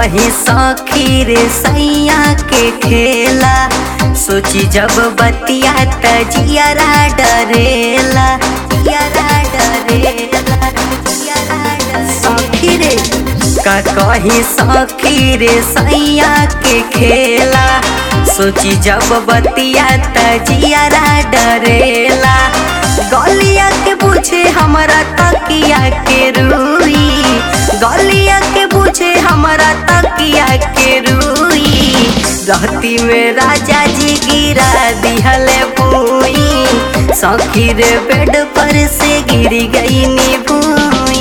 कही सखी रे सैया के खेला सोची जब बतिया त जियरा डरेला जियरा डरेला जियरा डरेला। सखी रे का कही सखी रे सैया के खेला सोची जब बतिया त जियरा डरेला गलिया के पूछे हमारा तकिया के रूई गलिया के पूछे हमारा तकिया के रूई रहती में राजा जी गिरा दिहले भूई सखी रे बेड पर से गिर गई नी भूई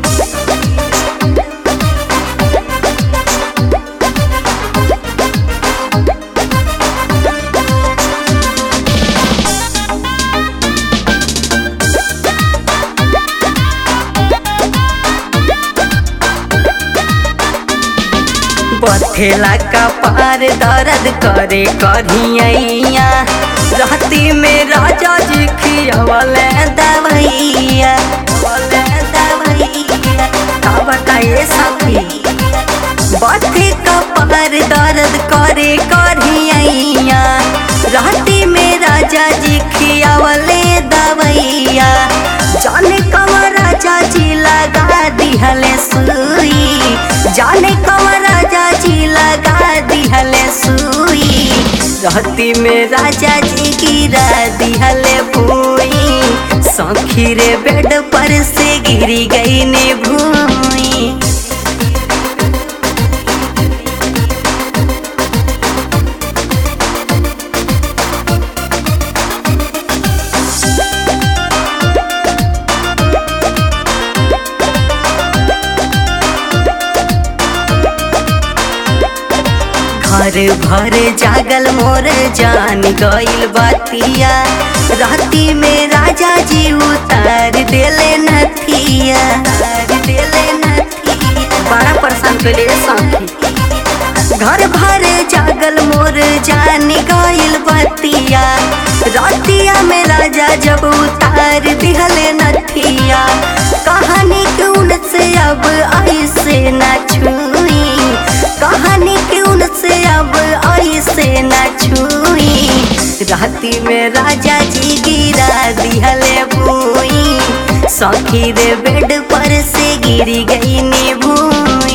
बथेला का पार दर्द करे करियैया रहती में राजा जी खियावल दवैया बोले दवैया का बताइए सखी बथे का पार दर्द करे करियैया रहती में राजा जी खियावले दवैया जाने कमर राजा जी लगा दिहले सुई जाने कमर राजा जी लगा दिहले सुई रहती में राजा जी गिरा दिहले भूई सखी रे बेड पर से गिरी गई ने भूई घर भर जागल मोर जान गइल बतिया राती में राजा जी उतार देले नथिया उतार देले नथिया बड़ा परेशान कइले सखी घर भर जागल मोर जान गइल बतिया रातिया में राजा जब उतार दिहले नथिया कहानी क्यों से अब ऐसे न छुई कहानी क्यों से अब ऐसे न छुई राती में राजा जी गिरा दिहले भूई सखी रे बेड पर से गिरी गई नी भूई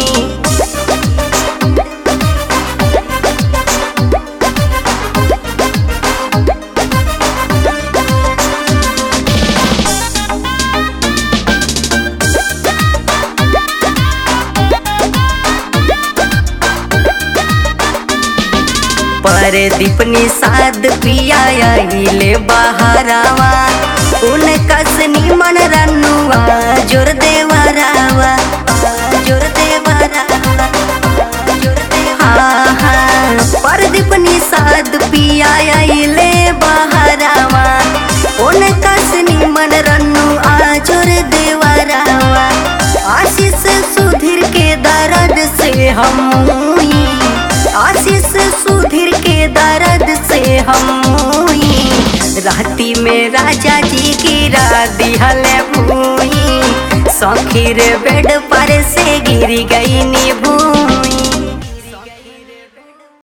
पर दीपनी साद पिया ले बहारावा उन कसनी मन रनुआ जोर देवरावा जोर देवरावा जोर देवा हाँ हाँ पर दीपनी साद पिया ले बहारावा उन कसनी मन रनुआ जोर देवरावा आशीष सुधीर के दर्द से हम हुई आशीष सुधीर के दर्द से हम हुई राती में राजा जी गिरा दिहले भूई सखीर बेड पर से गिर गई नी भू